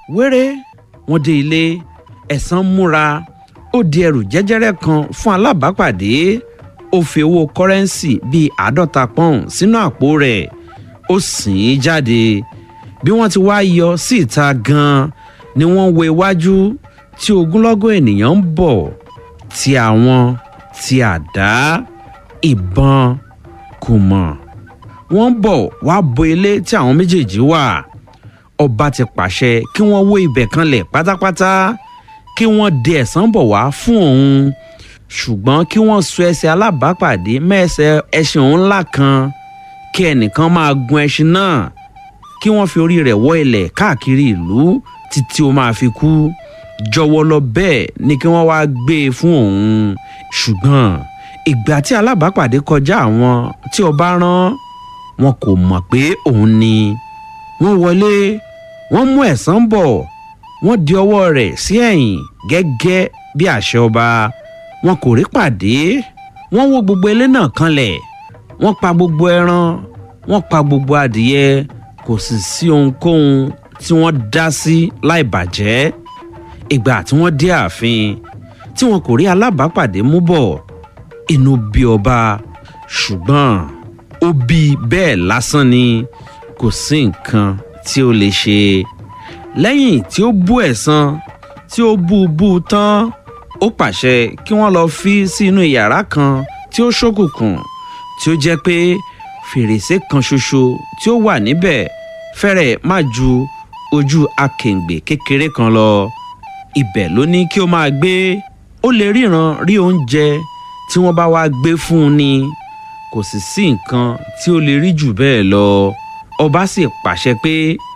wéré wọ́n dé ilé ẹ̀sán múra ó di ẹrù jẹ́jẹ́rẹ́ kan fún alábàápàdé ó fi owó kọ́rẹ́ǹsì bíi àádọ́ta pọ́ùn sínú àpò rẹ̀ ó sìn ín jáde bí wọ́n ti wá yọ sí ìta gan-an ni wọ́n wo iwájú tí ogunlọ́gọ̀ ènìyàn ń bọ̀ ti àwọn ti àdá ìbọn kò mọ̀ wọ́n ń bọ̀ wá bo ilé tí àwọn méjèèjì wà ọba ti pàṣẹ kí wọ́n wó ibẹ̀ kanlẹ̀ pátápátá kí wọ́n de ẹ̀sán bọ̀ wá fún òun ṣùgbọ́n kí wọ́n so ẹsẹ̀ alábàápàdé mẹ́ẹ̀sẹ̀ ẹṣin òun ńlá kan kí ẹnìkan máa gun ẹṣin náà kí wọ́n fi orí rẹ̀ wọ́ ilẹ̀ káàkiri ìlú títí ó máa fi kú jọwọ́ lọ bẹ́ẹ̀ ni kí wọ́n wáá gbé e fún òun ṣùgbọ́n ìgbà tí alábàápàdé kọjá àwọn tí ọba rán wọn kò mọ̀ pé òun ni wọ́n wọlé wọ́n mú ẹ̀sán bọ̀ wọ́n di ọwọ́ rẹ̀ sí ẹ̀yìn gẹ́gẹ́ bí àṣẹ ọba wọn kò rí pàdé wọ́n wó gbogbo ilé náà kanlẹ̀ wọ́n pa gbogbo ẹran wọ́n pa gbogbo adìyẹ kò sì sí ohunkóhun tí wọ́n dá sí láì bàjẹ́ ìgbà tí wọ́n dé ààfin tí wọn kò rí alábàápàdé mú bọ̀ inú bí ọba ṣùgbọ́n ó bí bẹ́ẹ̀ lásán ni kò sí nǹkan tí ó lè ṣe lẹ́yìn tí ó bú ẹ̀san tí ó bú bú tán ó pàṣẹ kí wọ́n lọ fi sí inú yàrá kan tí ó ṣókùnkùn tí ó jẹ́ pé fèrèsé kan ṣoṣo tí ó wà níbẹ̀ fẹ́rẹ̀ má ju ojú akèǹgbè kékeré kan lọ ibẹ̀ ló ní kí ó máa gbé ó lè ríran rí oúnjẹ tí wọ́n bá wá gbé fún un ni kò sì sí nǹkan tí ó lè rí jù bẹ́ẹ̀ lọ ọba sì pàṣẹ pé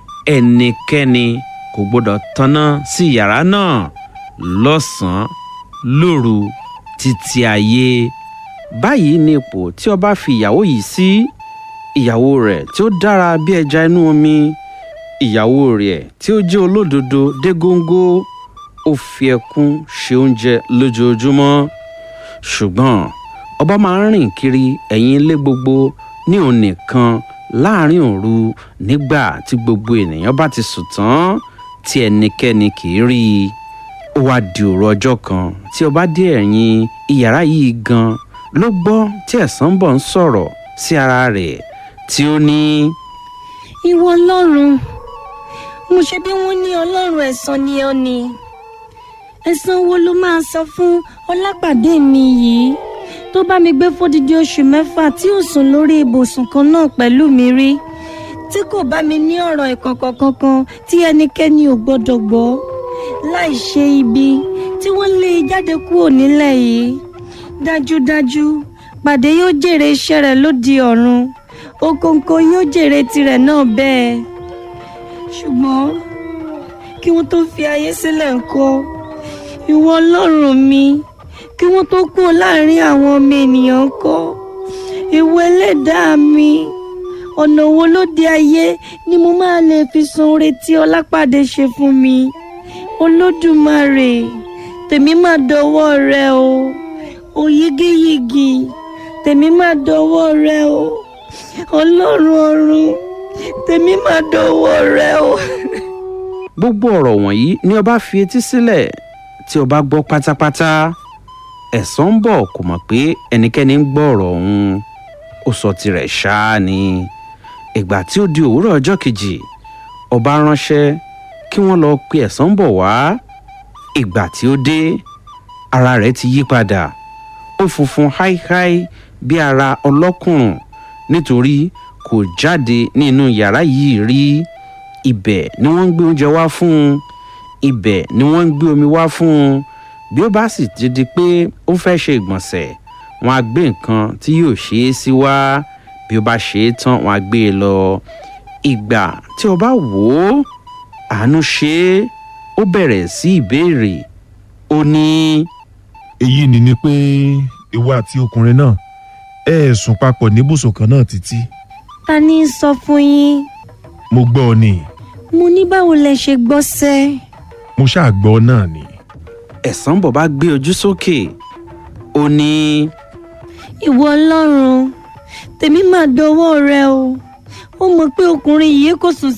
ẹnikẹ́ni kò gbọdọ̀ tanná sí yàrá náà lọ́sàn-án lóru títí ayé báyìí ni ipò tí ọba fi ìyàwó yìí sí ìyàwó rẹ̀ tí ó dára bí ẹja inú omi ìyàwó rẹ̀ tí ó jẹ́ olódodo dé góńgó ó fi ẹkún ṣe oúnjẹ lójoojúmọ́ ṣùgbọ́n ọba máa ń rìn kiri ẹ̀yìn ilé gbogbo ní òun nìkan láàrin òru nígbà tí gbogbo ènìyàn bá ti sùn tán tí ẹnikẹ́ni kì í rí i ó wá di òru ọjọ́ kan tí ọba dé ẹ̀yìn iyàrá yìí gan ló gbọ́ tí ẹ̀sán bọ̀ ń sọ̀rọ̀ sí ara rẹ̀ tí ó ní. ìwọ ọlọ́run mo ṣe bí wọ́n ní ọlọ́run ẹ̀san ni ọ ni ẹ̀san wo ló máa san fún ọlápàdé mi yìí tó bá mi gbé fódìdí oṣù mẹ́fà tí ò sùn lórí ibùsùn kan náà pẹ̀lú mi rí tí kò bá mi ní ọ̀rọ̀ ìkọ̀kọ̀ kankan tí ẹnikẹ́ni ò gbọ́dọ̀ gbọ́ láì ṣe ibi tí wọ́n lé e jáde kúrò nílẹ̀ yìí dájúdájú pàdé yóò jèrè iṣẹ́ rẹ̀ lóde ọ̀run òkòǹkò yóò jèrè tirẹ̀ náà bẹ́ẹ̀ ṣùgbọ́n kí wọ́n tó fi ayé sílẹ̀ ńkọ́ ìwọ ọlọ́run mi kí wọ́n tó kúrò láàrin àwọn ọmọ ènìyàn ńkọ́ ìwọ ẹlẹ́dàá mi ọ̀nà wo ló dé ayé ni mo máa lè fi san oore tí ọlápàdé ṣe fún mi olódùmarè tèmi máa dọwọ́ rẹ o òyigiyigi tèmi máa dọwọ́ rẹ o ọlọ́run ọ̀run tèmi máa dọwọ́ rẹ o. gbogbo ọ̀rọ̀ wọ̀nyí ni ọba fi etí sílẹ̀ tí ọba gbọ́ pátápátá ẹ̀sán ń bọ̀ kò mọ̀ pé ẹnikẹ́ni ń gbọ́ ọ̀rọ̀ ọ̀hún ó sọ tirẹ̀ ṣáá ni ìgbà tí ó di òwúrọ̀ ọjọ́ kejì ọba ránṣẹ́ kí wọ́n lọ pe ẹ̀sán bọ̀ wá ìgbà tí ó dé ara rẹ̀ ti yí padà ó funfun háíháí bí ara ọlọ́kùnrùn nítorí kò jáde nínú yàrá yìí rí ibẹ̀ ni wọ́n ń gbé oúnjẹ wá fún un ibẹ̀ ni wọ́n ń gbé omi wá fún un bí ó bá sì ti di pé ó fẹ́ ṣe ìgbọ̀nsẹ̀ wọn á gbé nǹkan tí yóò ṣe é sí wá bí ó bá ṣe é tán wọn á gbé e lọ ìgbà tí o bá wò ó àánú ṣe é ó bẹ̀rẹ̀ sí ìbéèrè ó ní. èyí ni ni pé ìwọ àti ọkùnrin náà ẹ ẹ sùn papọ̀ níbùsùn kan náà títí ta ni í sọ fún yín mo gbọ́ ọ ni mo ní báwo lẹ ṣe gbọ́ sẹ́ mo ṣáà gbọ́ náà ni. ẹ̀sán bọ̀ bá gbé ojú sókè ó ní. ìwọ ọlọ́run tèmi máa dọwọ́ rẹ o ó mọ̀ pé ọkùnrin yìí kò sùn